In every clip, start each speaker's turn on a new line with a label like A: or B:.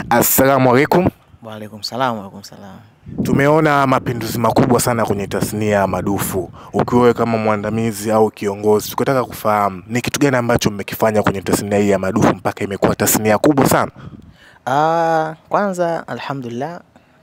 A: Assalamu alaikum.
B: Waalaikum salam, waalaikum salam.
A: Tumeona mapinduzi makubwa sana kwenye tasnia ya madufu. Ukiwa wewe kama mwandamizi au kiongozi, tukataka kufahamu ni kitu gani ambacho mmekifanya kwenye tasnia hii ya madufu mpaka imekuwa tasnia kubwa sana?
B: Ah, kwanza alhamdulillah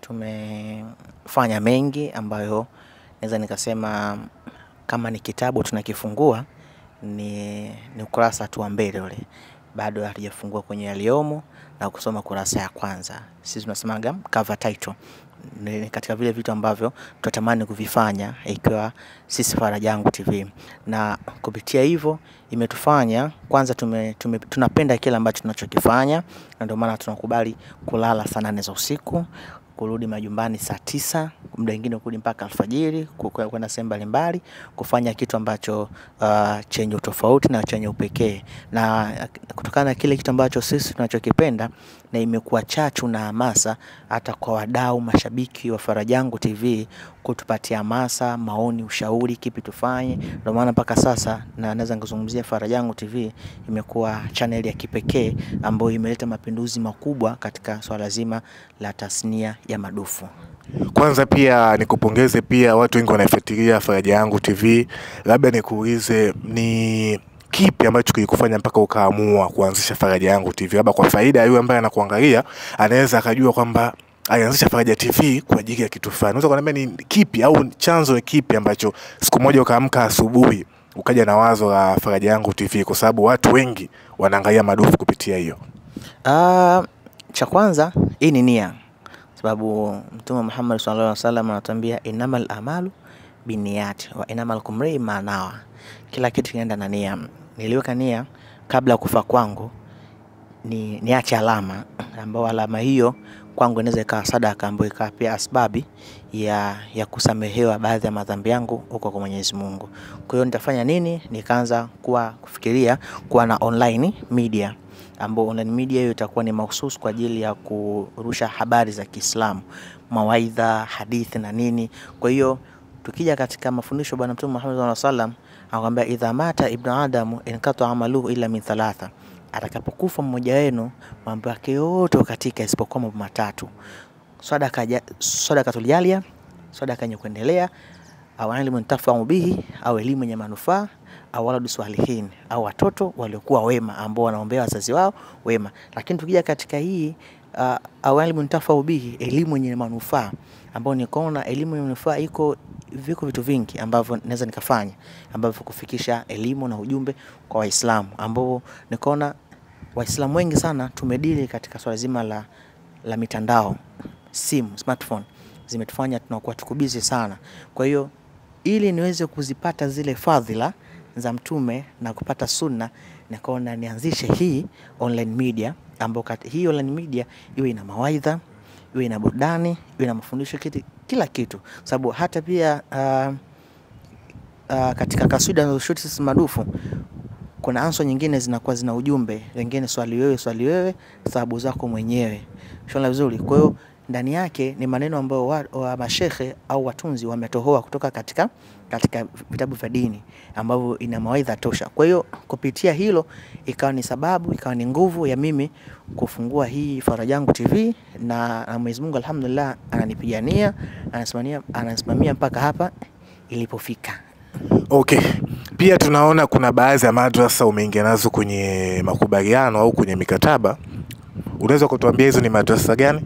B: tumefanya mengi ambayo naweza nikasema kama ni kitabu tunakifungua ni, ni ukurasa tu wa mbele ule, bado hatujafungua kwenye yaliyomo na kusoma kurasa ya kwanza. Sisi tunasemaga cover title ni katika vile vitu ambavyo tutatamani kuvifanya ikiwa sisi Faraja Yangu TV, na kupitia hivyo imetufanya kwanza tume, tume, tunapenda kile ambacho tunachokifanya, na ndio maana tunakubali kulala saa nane za usiku kurudi majumbani saa tisa, muda mwingine kurudi mpaka alfajiri, ku- ku- kwenda sehemu mbalimbali kufanya kitu ambacho uh, chenye utofauti na chenye upekee, na uh, kutokana na kile kitu ambacho sisi tunachokipenda na imekuwa chachu na hamasa hata kwa wadau mashabiki wa Faraja Yangu TV kutupatia hamasa, maoni, ushauri, kipi tufanye. Ndio maana mpaka sasa na naweza nikazungumzia Faraja Yangu TV imekuwa channel ya kipekee ambayo imeleta mapinduzi makubwa katika swala zima la tasnia ya madufu.
A: Kwanza pia nikupongeze, pia watu wengi wanaifuatilia Faraja Yangu TV. Labda nikuulize ni kipi ambacho kilikufanya mpaka ukaamua kuanzisha Faraja Yangu TV? Labda kwa faida ya yule ambaye anakuangalia anaweza akajua kwamba alianzisha Faraja TV kwa ajili ya kitu fulani. Unaweza kuniambia ni kipi au chanzo ni kipi ambacho siku moja ukaamka asubuhi ukaja na wazo la Faraja Yangu TV, kwa sababu watu wengi wanaangalia madufu kupitia hiyo?
B: Ah, cha kwanza hii ni nia, sababu Mtume Muhammad sallallahu alaihi wasallam anatuambia innamal amalu binniyat wa innamal kumri ma nawa, kila kitu kinaenda na nia. Niliweka nia kabla ya kufa kwangu ni niache alama ambayo alama hiyo kwangu inaweza ikawa sadaka ambayo ikawa pia asbabi ya, ya kusamehewa baadhi ya madhambi yangu huko kwa Mwenyezi Mungu. Kwa hiyo nitafanya nini? Nikaanza kuwa kufikiria kuwa na online media ambao online media hiyo itakuwa ni mahususi kwa ajili ya kurusha habari za Kiislamu, mawaidha, hadithi na nini. Kwa hiyo tukija katika mafundisho Bwana Mtume Muhammad sallallahu alaihi wasallam akwambia, idha mata ibnu adamu inkata amaluhu illa min thalatha, atakapokufa mmoja wenu mambo yake yote katika isipokuwa mambo matatu: sadaka ja- sadakatul jalia, sadaka yenye kuendelea, au ilmu ntafau bihi, au elimu yenye manufaa, au waladu salihin, au watoto waliokuwa wema ambao wanaombea wazazi wao wema. Lakini tukija katika hii uh, au ilmu ntafau bihi, elimu yenye manufaa, ambao nikaona elimu yenye manufaa iko viko vitu vingi ambavyo naweza nikafanya ambavyo kufikisha elimu na ujumbe kwa Waislamu ambao nikaona Waislamu wengi sana tumedili katika swala zima la, la mitandao, simu, smartphone zimetufanya tunakuwa tuko busy sana. Kwa hiyo ili niweze kuzipata zile fadhila za Mtume na kupata sunna, nikaona nianzishe hii online media ambayo kati- hii online media iwe ina mawaidha, iwe ina burudani, iwe na mafundisho, kiti, kila kitu, sababu hata pia uh, uh, katika kaswida nazoshuti sisi madufu kuna anso nyingine zinakuwa zina ujumbe, wengine swali wewe, swali wewe, sababu zako mwenyewe. Shona vizuri. Kwa hiyo ndani yake ni maneno ambayo wa, wa mashehe au watunzi wametohoa kutoka katika katika vitabu vya dini ambavyo ina mawaidha tosha. Kwa hiyo kupitia hilo ikawa ni sababu, ikawa ni nguvu ya mimi kufungua hii Faraja Yangu TV na, na Mwenyezi Mungu alhamdulillah ananipigania, anasimamia, anasimamia mpaka hapa ilipofika.
A: Okay. Pia tunaona kuna baadhi ya madrasa umeingia nazo kwenye makubaliano au kwenye mikataba. Unaweza kutuambia hizo ni madrasa gani?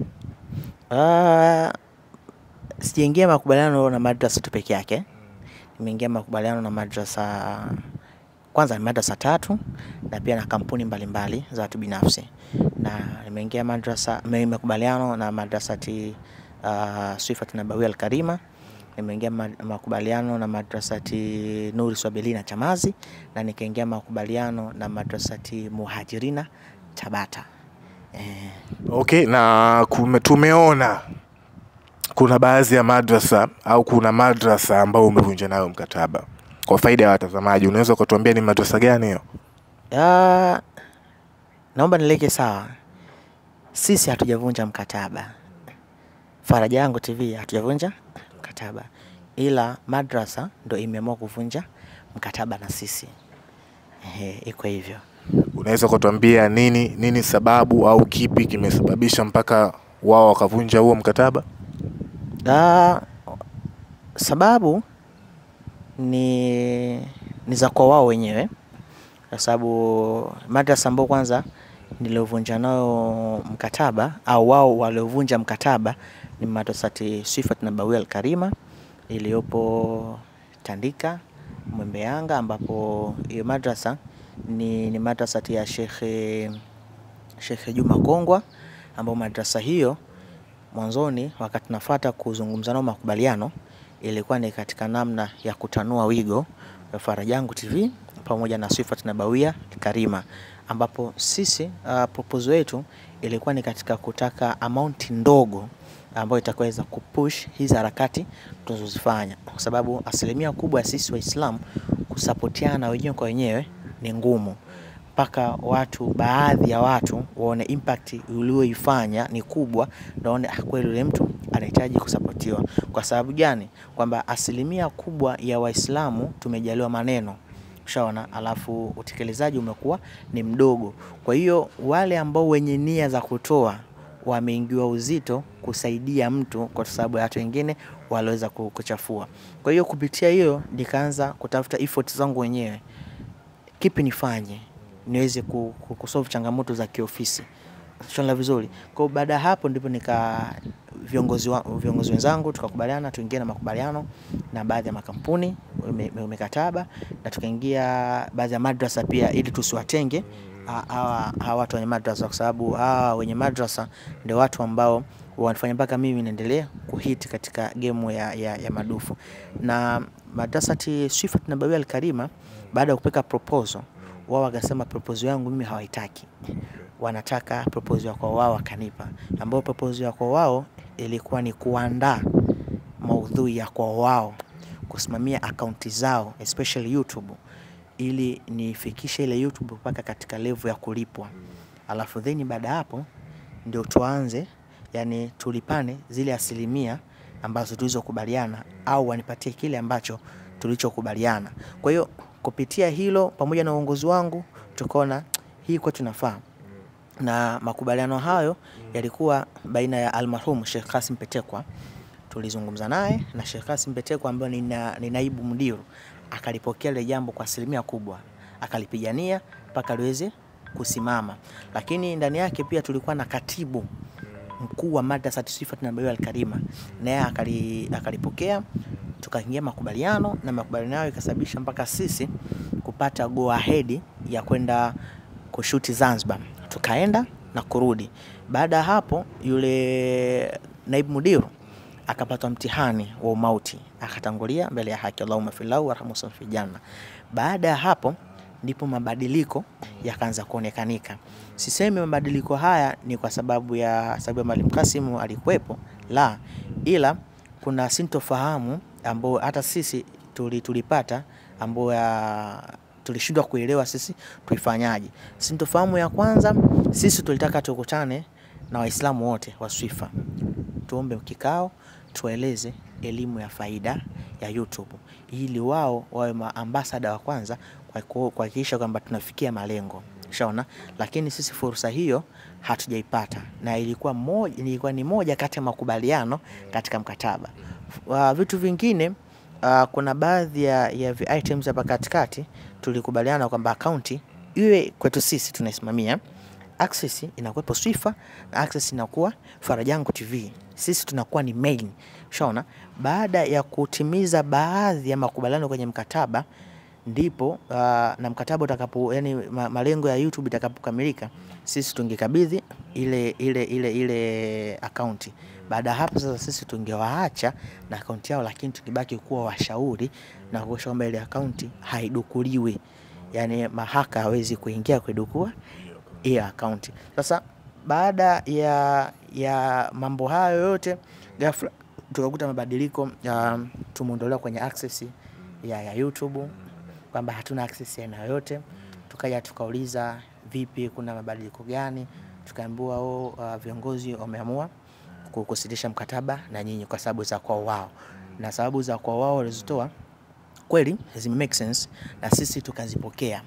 B: Ah, sijaingia makubaliano na madrasa tu peke yake. Nimeingia makubaliano na madrasa kwanza ni madrasa tatu na pia na kampuni mbalimbali za watu binafsi, na nimeingia madrasa me- makubaliano na madrasati uh, Swifat Nabawia Alkarima. Nimeingia ma- makubaliano na madrasati Nuri Swabilina Chamazi, na nikaingia makubaliano na madrasati Muhajirina Tabata eh,
A: Okay, na kume, tumeona kuna baadhi ya madrasa au kuna madrasa ambao umevunja nayo mkataba. Kwa faida ya watazamaji, unaweza kutuambia ni madrasa gani hiyo?
B: Ah, naomba nileke sawa, sisi hatujavunja mkataba. Faraja Yangu TV hatujavunja mkataba, ila madrasa ndo imeamua kuvunja mkataba na sisi. Ehe, iko hivyo.
A: unaweza kutuambia nini nini sababu au kipi kimesababisha mpaka wao wakavunja huo mkataba?
B: Ah, sababu ni, ni za kwa wao wenyewe, kwa sababu madrasa ambao kwanza niliovunja nayo mkataba au wao waliovunja mkataba ni madrasati Swifat Nabawia Al-Karima iliyopo Tandika Mwembe Yanga, ambapo hiyo madrasa ni, ni madrasati ya Shekhe Shekhe Juma Kongwa, ambao madrasa hiyo mwanzoni wakati nafuata kuzungumza nao makubaliano ilikuwa ni katika namna ya kutanua wigo wa Farajangu TV pamoja na Swifat Nabawia Karima, ambapo sisi uh, proposal yetu ilikuwa ni katika kutaka amount ndogo ambayo itakaweza kupush hizi harakati tunazozifanya, kwa sababu asilimia kubwa ya sisi Waislamu kusapotiana wenyewe kwa wenyewe ni ngumu mpaka watu baadhi ya watu waone impact ulioifanya ni kubwa, naone ah, kweli yule mtu anahitaji kusapotiwa. Kwa sababu gani? Kwamba asilimia kubwa ya Waislamu tumejaliwa maneno ushaona, alafu utekelezaji umekuwa ni mdogo. Kwa hiyo wale ambao wenye nia za kutoa wameingiwa uzito kusaidia mtu, kwa sababu ya watu wengine waliweza kuchafua. Kwa hiyo kupitia hiyo nikaanza kutafuta effort zangu wenyewe, kipi nifanye niweze kusolve changamoto za kiofisi shona vizuri. Kwa baada ya hapo ndipo nika viongozi wa, viongozi wenzangu tukakubaliana tuingie na makubaliano na baadhi ya makampuni mikataba, na tukaingia baadhi ya madrasa pia, ili tusiwatenge hawa hawa watu wenye madrasa, kwa sababu hawa wenye madrasa ndio watu ambao wanafanya mpaka mimi naendelea kuhiti katika gemu ya, ya, ya madufu. Na madrasati Swifat Nabawia Al-Karima baada ya kupeka proposal wao wakasema proposal yangu mimi hawaitaki, wanataka proposal ya kwa wao wakanipa, ambayo proposal ya kwa wao ilikuwa ni kuandaa maudhui ya kwa wao, kusimamia akaunti zao especially YouTube, ili nifikishe ile YouTube mpaka katika level ya kulipwa, alafu then baada ya hapo ndio tuanze, yani tulipane zile asilimia ambazo tulizokubaliana, au wanipatie kile ambacho tulichokubaliana. Kwa hiyo kupitia hilo pamoja na uongozi wangu tukaona hii kwa tunafaa, na makubaliano hayo yalikuwa baina ya almarhum Sheikh Kasim Petekwa. Tulizungumza naye na Sheikh Kasim Petekwa ambaye ni, na, ni naibu mdiru, akalipokea ile jambo kwa asilimia kubwa, akalipigania mpaka liweze kusimama. Lakini ndani yake pia tulikuwa na katibu mkuu wa madrasa Swifat Nabawia Al-Karima, naye akalipokea tukaingia makubaliano na makubaliano hayo ikasababisha mpaka sisi kupata go ahead ya kwenda kushuti Zanzibar, tukaenda na kurudi. Baada ya hapo, yule naibu mudiru akapata mtihani wa umauti, akatangulia mbele ya haki. Allahumma filahu warhamhu fi janna. Baada ya hapo ndipo mabadiliko yakaanza kuonekanika. Sisemi mabadiliko haya ni kwa sababu ya sababu ya Mwalimu Kasim alikuwepo, la, ila kuna sintofahamu ambao hata sisi tulipata ambao tulishindwa kuelewa sisi tuifanyaje. Sintofahamu ya kwanza, sisi tulitaka tukutane na Waislamu wote wa Swifa, tuombe kikao, tueleze elimu ya faida ya YouTube ili wao wawe maambasada wa kwanza kuhakikisha kwamba tunafikia malengo shaona. Lakini sisi fursa hiyo hatujaipata, na ilikuwa moja, ilikuwa ni moja kati ya makubaliano katika mkataba. Uh, vitu vingine uh, kuna baadhi ya, ya items hapa katikati tulikubaliana kwamba akaunti iwe kwetu sisi tunaisimamia, access inakuwepo Swifa na access inakuwa Farajangu TV, sisi tunakuwa ni main. Shaona, baada ya kutimiza baadhi ya makubaliano kwenye mkataba ndipo uh, na mkataba utakapo, yani malengo ya YouTube itakapokamilika, sisi tungekabidhi ile ile ile ile akaunti. Baada ya hapo sasa sisi tungewaacha na akaunti yao, lakini tukibaki kuwa washauri na kuhakikisha kwamba ile akaunti haidukuliwi, yani mahaka hawezi kuingia kuidukua hiyo akaunti. Sasa baada ya ya mambo hayo yote, ghafla tukakuta mabadiliko uh, tumeondolewa kwenye access ya, ya YouTube kwamba hatuna access ya aina yoyote. Tukaja tukauliza vipi, kuna mabadiliko gani? Tukaambiwa oh, uh, viongozi wameamua kusitisha mkataba na nyinyi kwa sababu za kwao wao, na sababu za kwao wao walizitoa kweli zime make sense na sisi tukazipokea,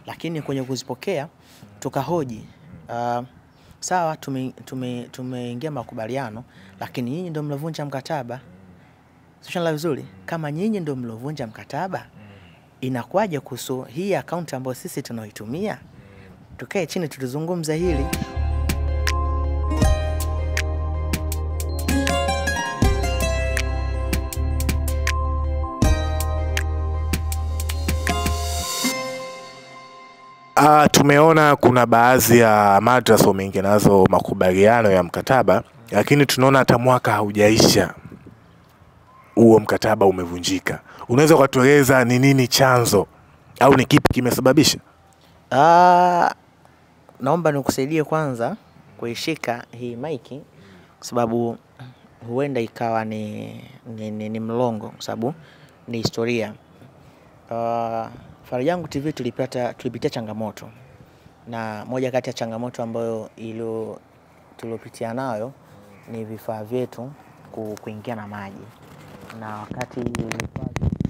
B: lakini kwenye kuzipokea tukahoji uh, sawa tumeingia tume, tumeingia makubaliano lakini nyinyi ndio mlovunja mkataba Sishana vizuri kama nyinyi ndio mlovunja mkataba inakuwaje kuhusu hii akaunti ambayo sisi tunaitumia tukae chini tulizungumza hili
A: Uh, tumeona kuna baadhi ya madrasa wameingia nazo makubaliano ya mkataba, lakini tunaona hata mwaka haujaisha huo mkataba umevunjika. Unaweza ukatueleza ni nini chanzo au ni kipi kimesababisha?
B: Ah, naomba nikusaidie kwanza kuishika hii maiki kwa sababu huenda ikawa ni, ni, ni, ni mlongo kwa sababu ni historia. Uh, Farajangu TV tulipata tulipitia changamoto na moja kati ya changamoto ambayo ilo tuliopitia nayo ni vifaa vyetu ku, kuingia na maji na wakati vifaa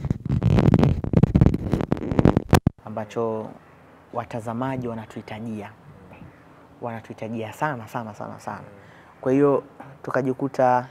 B: ambacho watazamaji wanatuhitajia wanatuhitajia sana sana sana sana. Kwa hiyo tukajikuta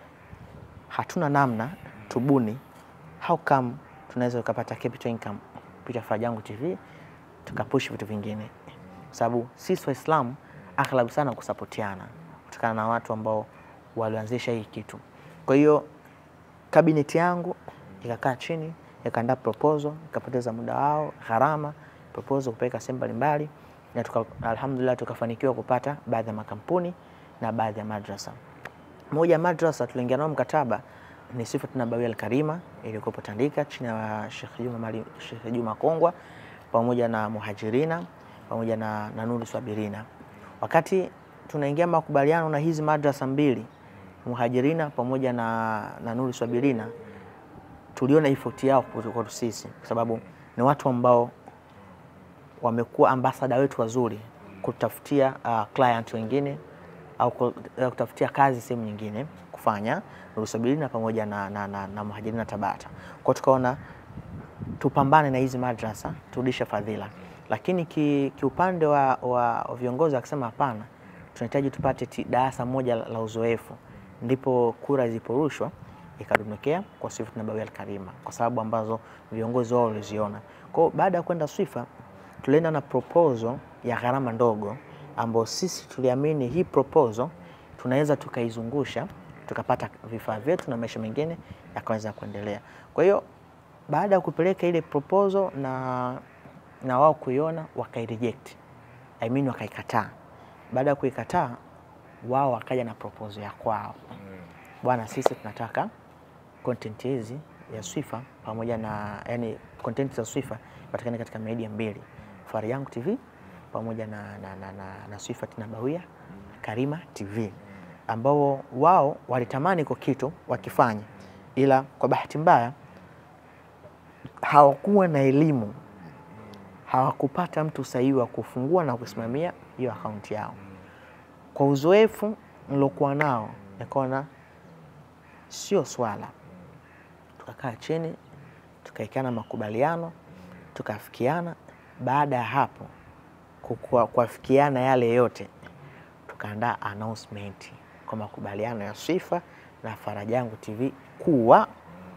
B: hatuna namna tubuni, how come tunaweza tukapata capital income kupitia Farajangu TV tukapush vitu vingine, kwa sababu sisi Waislamu aghlabu sana kusapotiana kutokana na watu ambao walianzisha hii kitu. Kwa hiyo kabineti yangu ikakaa chini ikaandaa proposal, ikapoteza muda wao, gharama, proposal kupeleka sehemu mbalimbali, na tuka, alhamdulillah tukafanikiwa kupata baadhi ya makampuni na baadhi ya madrasa. Moja ya madrasa tuliingia nao mkataba ni Sifatul Nabawiyya Al-Karima iliyokuwa Tandika chini ya Sheikh Juma Mali, Sheikh Juma Kongwa pamoja na Muhajirina pamoja na, na Nuru Swabirina. Wakati tunaingia makubaliano na hizi madrasa mbili Muhajirina pamoja na, na Nuru Swabirina tuliona effort yao kwetu sisi, kwa sababu ni watu ambao wamekuwa ambasada wetu wazuri kutafutia uh, client wengine au ku- uh, kutafutia kazi sehemu nyingine kufanya Nuru Swabirina pamoja na, na, na, na Muhajirina Tabata. Kwa hiyo tukaona tupambane na hizi madrasa turudishe fadhila, lakini ki- kiupande wa, wa, wa viongozi wakisema hapana, tunahitaji tupate ti- darasa moja la la uzoefu, ndipo kura ziliporushwa ikadondokea kwa Swift Nabawiyya Al-Karima kwa sababu ambazo viongozi wao waliziona. Kwa hiyo baada ya kwenda Swifa tulienda na proposal ya gharama ndogo ambayo sisi tuliamini hii proposal tunaweza tukaizungusha tukapata vifaa vyetu na maisha mengine yakaweza kuendelea. Kwa hiyo baada ya kupeleka ile proposal na, na wao kuiona wakaireject, I mean wakaikataa. Baada ya kuikataa, wao wakaja na proposal ya kwao, bwana, sisi tunataka content hizi ya Swifa pamoja na yani content za Swifa patikane katika media mbili, Farajangu TV pamoja na, na, na, na, na Swifa Nabawiyya Karima TV ambao wao walitamani kwa kitu wakifanya, ila kwa bahati mbaya hawakuwa na elimu, hawakupata mtu sahihi wa kufungua na kusimamia hiyo akaunti yao. Kwa uzoefu nilokuwa nao, nikaona sio swala. Tukakaa chini, tukaekana makubaliano, tukafikiana. Baada ya hapo kukua- kuafikiana yale yote, tukaandaa announcement kwa makubaliano ya Swifa na Farajangu TV kuwa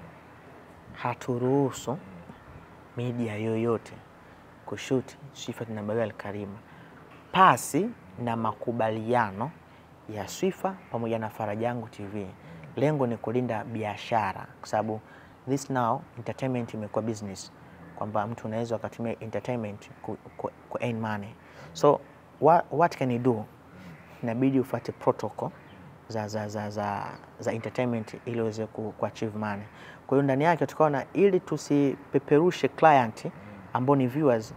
B: haturuhusu media yoyote kushuti Swifa Nabawiyya Al-Karima pasi na makubaliano ya Swifa pamoja na Farajangu TV. Lengo ni kulinda biashara, kwa sababu this now entertainment imekuwa business, kwamba mtu unaweza ukatumia entertainment ku, ku, ku earn money. So what, what can you do? Inabidi ufuate protocol za, za, za, za, za entertainment ili uweze ku, ku achieve money. Kwa hiyo ndani yake tukaona ili tusipeperushe client ambao ni viewers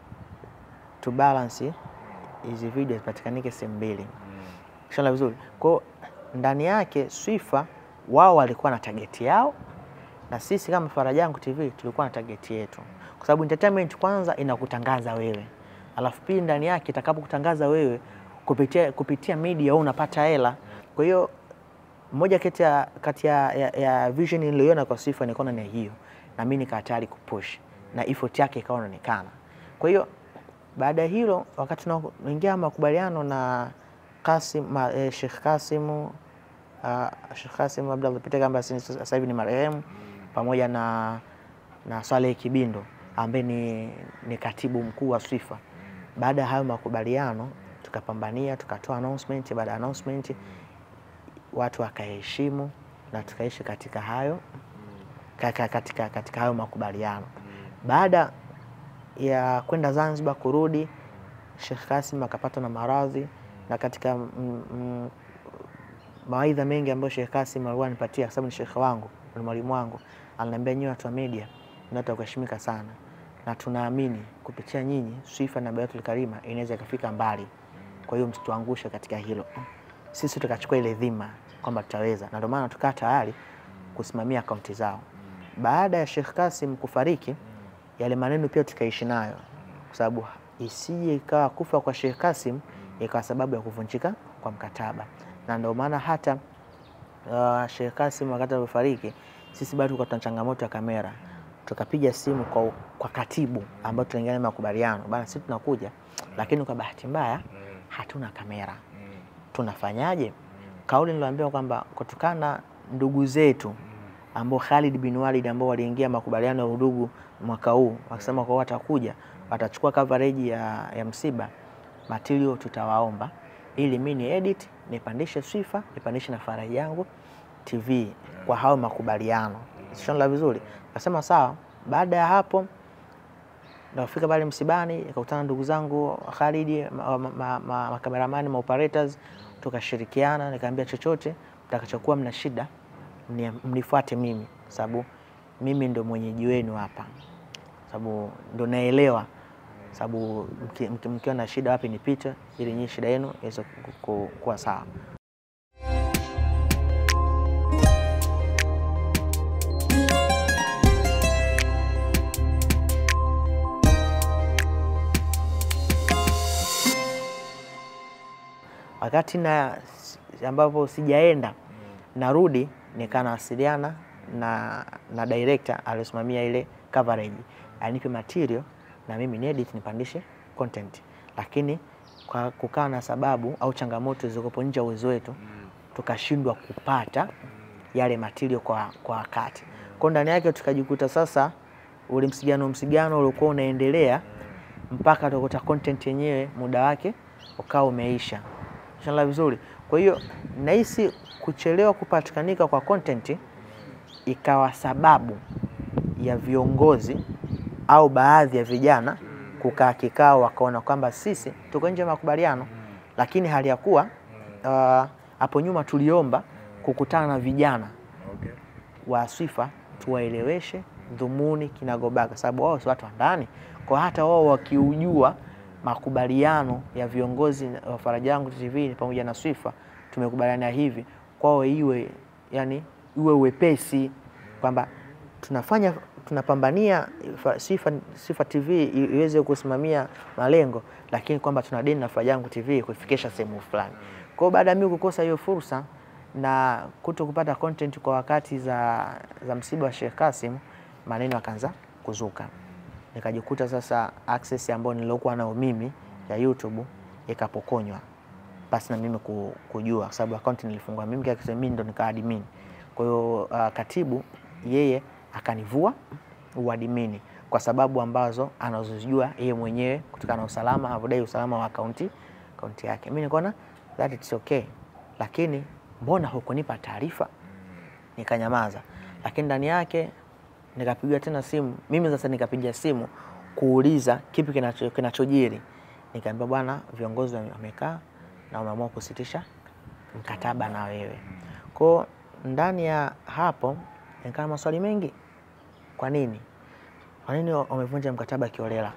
B: to balance hizi video zipatikanike sehemu mbili. Shana vizuri. Kwa hiyo ndani yake Swifa wao walikuwa na target yao na sisi kama Farajangu TV tulikuwa na target yetu, kwa sababu entertainment kwanza inakutangaza wewe, alafu pili ndani yake itakapokutangaza wewe kupitia, kupitia media wewe unapata hela. Kwa hiyo moja kati ya, kati ya, ya, ya vision niliyoiona kwa Swifa nikaona ni hiyo, na mimi nika tayari kupush na effort yake ikawa inaonekana. Kwa hiyo Baada ya hilo, wakati tunaingia makubaliano na Kasim, ma, eh, Sheikh Kasimu uh, Sheikh Kasim Abdallah Pitega ambaye sasa hivi ni marehemu pamoja na, na Saleh Kibindo ambaye ni, ni katibu mkuu wa Swifa. Baada ya hayo makubaliano tukapambania, tukatoa announcement. Baada ya announcement watu wakaheshimu na tukaishi katika hayo katika, katika, katika hayo makubaliano. Baada ya kwenda Zanzibar kurudi, Sheikh Kasim akapatwa na maradhi na katika mm, mm, mawaidha mengi ambayo Sheikh Kasim alikuwa anipatia, kwa sababu ni shekhe wangu, ni mwalimu wangu, aliniambia nyinyi watu wa media ni watu wa kuheshimika sana, na tunaamini kupitia nyinyi Swifa na Bayatul Karima inaweza ikafika mbali. Kwa hiyo msituangushe katika hilo. Sisi tukachukua ile dhima kwamba tutaweza, na ndio maana tukaa tayari kusimamia akaunti zao. Baada ya Sheikh Kasim kufariki, yale maneno pia tukaishi nayo, kwa sababu isije ikawa kufa kwa Sheikh Kasim ikawa sababu ya kuvunjika kwa mkataba, na ndio maana hata uh, Sheikh Kasim wakati alipofariki, sisi bado tulikuwa tuna changamoto ya kamera. Tukapiga simu kwa, kwa katibu ambao tuliingia makubaliano bana, sisi tunakuja, lakini kwa bahati mbaya hatuna kamera, tunafanyaje? Kauli niliambiwa kwamba kutokana na ndugu zetu ambao Khalid bin Walid ambao waliingia makubaliano ya udugu mwaka huu, wakisema kwa watakuja watachukua coverage ya, ya msiba material tutawaomba ili mimi ni edit nipandishe Swifa nipandishe na Faraja Yangu TV kwa hao makubaliano. Sishonla vizuri, akasema sawa. Baada ya hapo nafika pale msibani, nikakutana ndugu zangu Khalid, makameramani, ma operators, tukashirikiana. Nikaambia chochote mtakachokuwa mna shida mnifuate mimi, sababu mimi ndo mwenyeji wenu hapa, sababu ndo naelewa sababu mkiwa na shida wapi nipite, ili nyinyi shida yenu iweze kuwa sawa. Wakati na ambapo sijaenda narudi, nikaa nawasiliana na, na director aliyosimamia ile coverage anipe material na mimi ni edit nipandishe content, lakini kwa kukaa na sababu au changamoto zilizokuwa nje ya uwezo wetu tukashindwa kupata yale material kwa kwa wakati. Kwa ndani yake tukajikuta sasa ule msigano msigano uliokuwa unaendelea mpaka tukakuta content yenyewe muda wake ukawa umeisha. Inshallah vizuri. Kwa hiyo nahisi kuchelewa kupatikanika kwa content ikawa sababu ya viongozi au baadhi ya vijana kukaa kikao, wakaona kwamba sisi tuko nje ya makubaliano, lakini hali ya kuwa hapo uh, nyuma tuliomba kukutana na vijana
A: Okay.
B: wa Swifa tuwaeleweshe dhumuni kinagobaga, sababu wao si watu wa ndani, kwa hata wao wakiujua makubaliano ya viongozi wa Faraja Yangu TV pamoja na Swifa tumekubaliana hivi, kwao iwe yani iwe wepesi kwamba tunafanya tunapambania Swifa, Swifa TV iweze kusimamia malengo, lakini kwamba tuna deni na Faraja Yangu TV kufikisha sehemu fulani. Kwa hiyo baada ya mimi kukosa hiyo fursa na kuto kupata content kwa wakati za, za msiba wa Sheikh Kasim, maneno yakaanza kuzuka, nikajikuta sasa access ambayo niliokuwa nayo mimi ya YouTube ikapokonywa basi na mimi kujua, kwa sababu account nilifungua mimi kwa mimi ndo nika admin. Kwa hiyo uh, katibu yeye akanivua uadmini kwa sababu ambazo anazozijua yeye mwenyewe kutokana na usalama, anavyodai usalama wa akaunti akaunti yake. Mimi nikaona that it's okay, lakini mbona hukunipa taarifa? Nikanyamaza, lakini ndani yake nikapiga tena simu mimi sasa, nikapiga simu kuuliza kipi kinacho kinachojiri. Nikaambia bwana, viongozi wamekaa na wameamua kusitisha mkataba na wewe. Kwa ndani ya hapo nikaa maswali mengi. Kwa nini? Kwa nini wamevunja mkataba kiolela?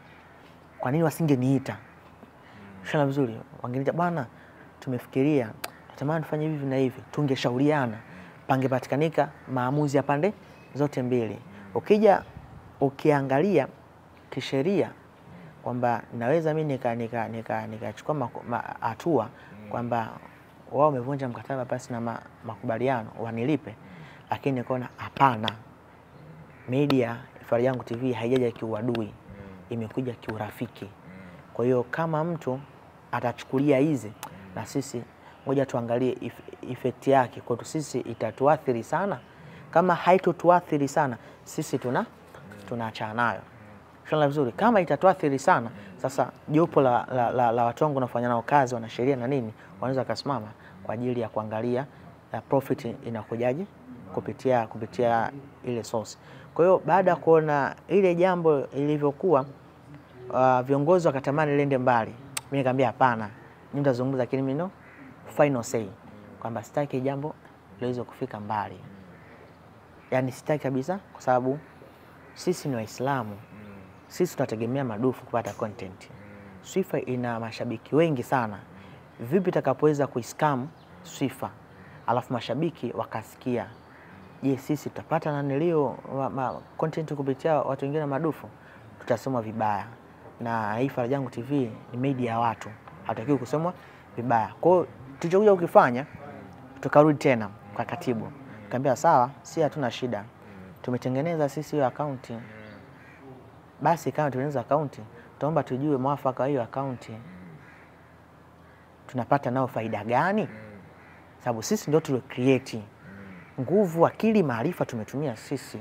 B: Kwa nini wasingeniita? Shana vizuri, wangeniita bwana, tumefikiria natamani tufanye hivi na hivi, tungeshauriana, pangepatikanika maamuzi ya pande zote mbili. Ukija ukiangalia kisheria kwamba naweza mimi nika nika nika nikachukua hatua kwamba wao wamevunja mkataba basi na ma, makubaliano wanilipe, lakini nikaona hapana, media Faraja Yangu TV haijaja kiuadui, imekuja kiurafiki. Kwa hiyo kama mtu atachukulia hizi, na sisi ngoja tuangalie if- effect yake kwetu sisi itatuathiri sana. Kama haitotuathiri sana, sisi tuna tunaachana nayo. Shona vizuri. Kama itatuathiri sana, sasa jopo la, la, la, la watu wangu nafanya nao kazi, wanasheria na nini, wanaweza wakasimama kwa ajili ya kuangalia uh, profit inakujaje kupitia kupitia ile source. Kwa hiyo baada ya kuona ile jambo ilivyokuwa, uh, viongozi wakatamani liende mbali, mimi nikamwambia hapana, mimi nitazungumza, lakini mimi no final say kwamba sitaki jambo liweze kufika mbali, yaani sitaki kabisa, kwa sababu sisi ni Waislamu, sisi tunategemea madufu kupata content. Swifa ina mashabiki wengi sana, vipi itakapoweza kuiskam Swifa alafu mashabiki wakasikia, je, sisi tutapata nanilio ma, ma, content kupitia watu wengine madufu? Tutasema vibaya, na hii Faraja Yangu TV ni media ya watu, hatutakiwi kusemwa vibaya. Kwa hiyo tulichokuja kukifanya, tukarudi tena kwa katibu, kaambia sawa, si hatuna shida, tumetengeneza sisi hiyo akaunti basi kama tunaeneza akaunti, tunaomba tujue mwafaka wa hiyo akaunti tunapata nao faida gani, sababu sisi ndio tulio create nguvu, akili, maarifa tumetumia sisi.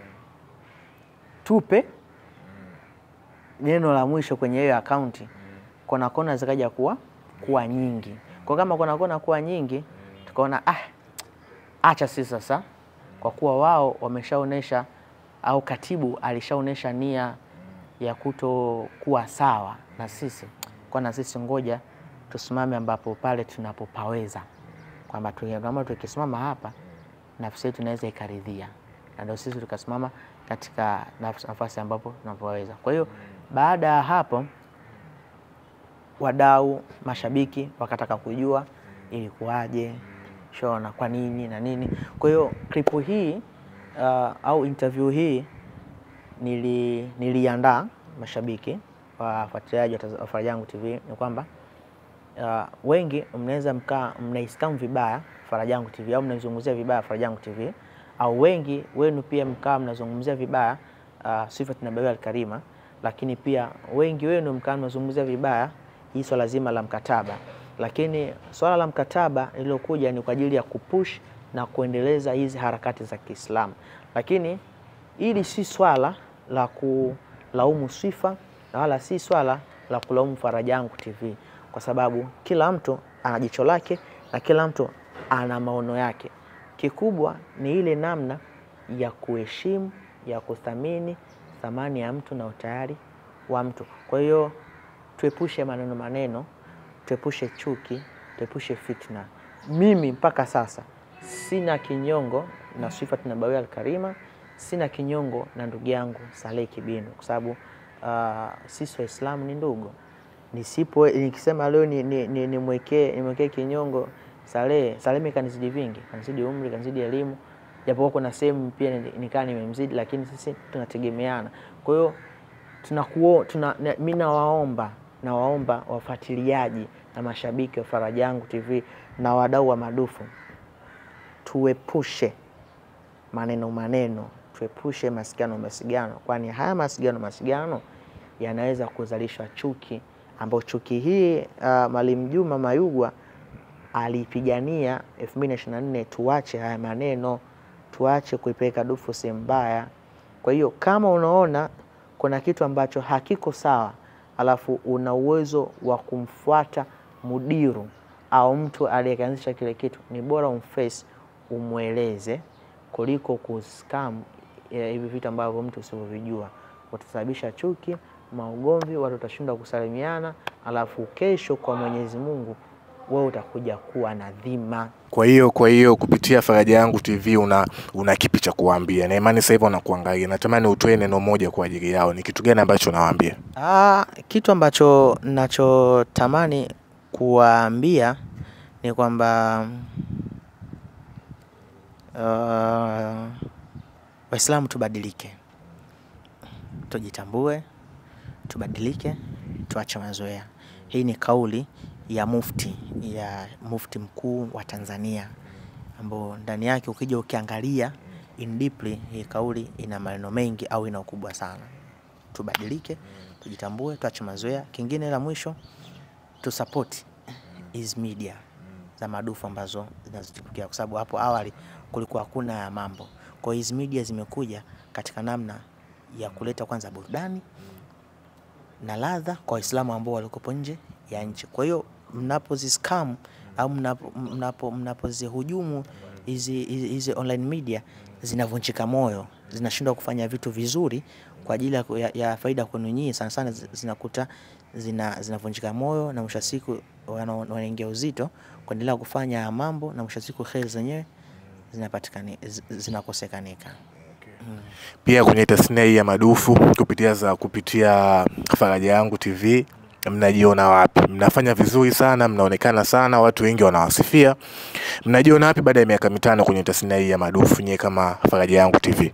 B: Tupe neno la mwisho kwenye hiyo akaunti, kona kona zikaja kuwa kuwa nyingi. Kwa kama kona kona kuwa nyingi, tukaona ah, acha sisi sasa, kwa kuwa wao wameshaonesha au katibu alishaonesha nia ya kutokuwa sawa na sisi, kwa na sisi ngoja tusimame ambapo pale tunapopaweza, kwamba tu- kama tukisimama hapa nafsi yetu inaweza ikaridhia, na ndio sisi tukasimama katika nafs- nafasi ambapo tunapoweza. Kwa hiyo baada ya hapo wadau, mashabiki wakataka kujua ilikuwaje, shona kwa nini na nini. Kwa hiyo klipu hii uh, au interview hii nili, niliandaa mashabiki wafuatiliaji wa Taz- wa Faraja Yangu TV ni kwamba uh, wengi mnaweza mkaa mnaiskamu vibaya Faraja Yangu TV au mnaizungumzia vibaya Faraja Yangu TV au wengi wenu pia mkaa mnazungumzia vibaya uh, Swifat Nabawi Alkarima, lakini pia wengi wenu mkaa mnazungumzia vibaya hii swala zima la mkataba, lakini swala la mkataba lililokuja ni kwa ajili ya kupush na kuendeleza hizi harakati za Kiislamu, lakini hili si swala la kulaumu Swifa na wala si swala la kulaumu Faraja Yangu TV, kwa sababu kila mtu ana jicho lake na kila mtu ana maono yake. Kikubwa ni ile namna ya kuheshimu, ya kuthamini thamani ya mtu na utayari wa mtu. Kwa hiyo tuepushe maneno maneno, tuepushe chuki, tuepushe fitna. Mimi mpaka sasa sina kinyongo na Swifat Nabawi Alkarima, sina kinyongo na ndugu yangu Saleh Kibinu kwa sababu uh, sisi Waislamu ni ndugu. Nisipo nikisema leo nimwekee ni, ni, nimwekee nimwekee kinyongo Saleh, Saleh mimi kanizidi vingi, kanizidi umri, kanizidi elimu, japokuwa kuna sehemu pia ni- nikaa nimemzidi, lakini sisi tunategemeana. Kwa hiyo tunakuo tuna, na- mi nawaomba nawaomba wafuatiliaji na mashabiki wa Faraja Yangu TV na wadau wa madufu tuepushe maneno maneno, tuepushe masigano masigano, kwani haya masigano masigano yanaweza kuzalisha chuki, ambayo chuki hii uh, Mwalimu Juma Mayugwa alipigania 2024 tuache haya maneno, tuache kuipeleka dufu sehemu mbaya. Kwa hiyo kama unaona kuna kitu ambacho hakiko sawa, alafu una uwezo wa kumfuata mudiru au mtu aliyeanzisha kile kitu, ni bora umface umweleze kuliko kuskam eh, hivi vitu ambavyo mtu usivyovijua, utasababisha chuki, maugomvi, watu watashindwa kusalimiana, alafu kesho kwa Mwenyezi Mungu wewe utakuja kuwa na dhima.
A: Kwa hiyo kwa hiyo kupitia Faraja Yangu TV una, una kipi cha kuwaambia? Na imani sasa hivi wanakuangalia, natamani utoe neno moja kwa ajili yao. Ni kitu gani ambacho unawaambia?
B: Ah, kitu ambacho nachotamani kuwaambia ni kwamba uh, Waislamu tubadilike, tujitambue, tubadilike, tuache mazoea. Hii ni kauli ya mufti ya mufti mkuu wa Tanzania, ambao ndani yake ukija ukiangalia in deeply, hii kauli ina maneno mengi au ina ukubwa sana. Tubadilike, tujitambue, tuache mazoea. Kingine la mwisho tu support hizi media za madufu ambazo zinazotukia, kwa sababu hapo awali kulikuwa hakuna ya mambo. Kwa hiyo hizi media zimekuja katika namna ya kuleta kwanza burudani na ladha kwa Waislamu ambao walikopo nje ya nchi. Kwa hiyo mnapoziscam au mnapo- mnapo- mnapozihujumu hizi hizi hizi online media zinavunjika moyo, zinashindwa kufanya vitu vizuri kwa ajili ya, ku- ya, ya faida kwenu nyinyi, sana sana zi- zinakuta zina zinavunjika moyo na mwisho wa siku wana- wanaingia uzito kuendelea kufanya haya mambo na mwisho wa siku heri zenyewe zinapatikani zi- zinakosekanika.
A: Pia kwenye tasnia hii ya madufu kupitia za kupitia Faraja Yangu TV mnajiona wapi? Mnafanya vizuri sana, mnaonekana sana, watu wengi wanawasifia. Mnajiona wapi baada ya miaka mitano kwenye tasnia hii ya madufu nyewe kama Faraja Yangu TV?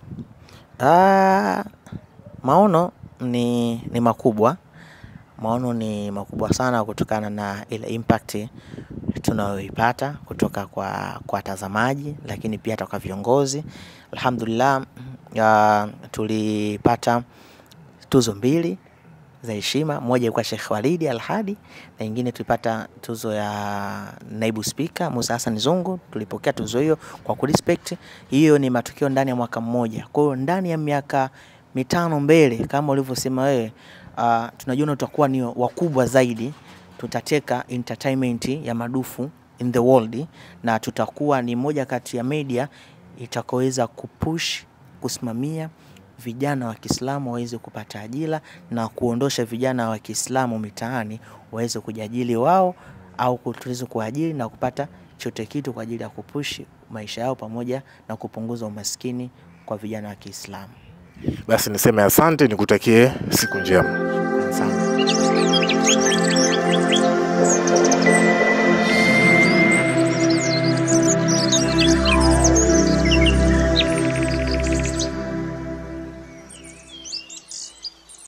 B: Ah, maono ni, ni makubwa. Maono ni makubwa sana kutokana na ile impact tunayoipata kutoka kwa kwa watazamaji, lakini pia hata kwa viongozi. Alhamdulillah, ah, tulipata tuzo mbili za heshima. Moja ilikuwa Sheikh Walidi Al-Hadi na nyingine tulipata tuzo ya naibu spika Musa Hassan Zungu. Tulipokea tuzo hiyo kwa kurespect. Hiyo ni matukio ndani ya mwaka mmoja. Kwa hiyo ndani ya miaka mitano mbele, kama ulivyosema wewe, uh, tunajiona tutakuwa ni wakubwa zaidi, tutateka entertainment ya madufu in the world, na tutakuwa ni moja kati ya media itakaweza kupush kusimamia vijana wa Kiislamu waweze kupata ajira na kuondosha vijana wa Kiislamu mitaani waweze kujiajiri wao au ku- tuweze kuajiri na kupata chote kitu kwa ajili ya kupushi maisha yao pamoja na kupunguza umaskini kwa vijana wa Kiislamu.
A: Basi niseme asante, nikutakie siku njema.
B: Asante.